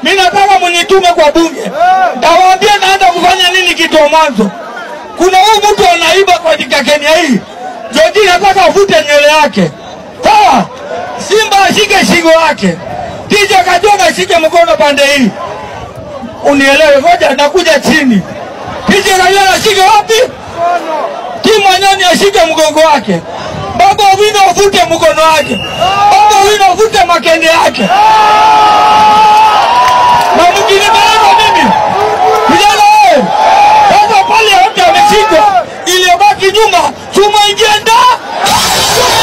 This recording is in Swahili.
Mimi nataka mnitume kwa bunge, nawaambia naanza kufanya nini kitu wa mwanzo. Kuna huyu mtu anaiba katika Kenya hii, George nataka avute nywele yake, sawa? Simba ashike shingo yake, Tija Kajonga ashike mkono pande hii, unielewe. Ngoja nakuja chini. Tija Kajonga ashike wapi? Timu Anyoni ashike mgongo wake, Baba Owino avute mkono wake, Baba Owino avute makende yake, na mkinipeleka mimi vijana wewe, sasa pale wote wameshikwa, iliyobaki nyuma chuma ingie ndani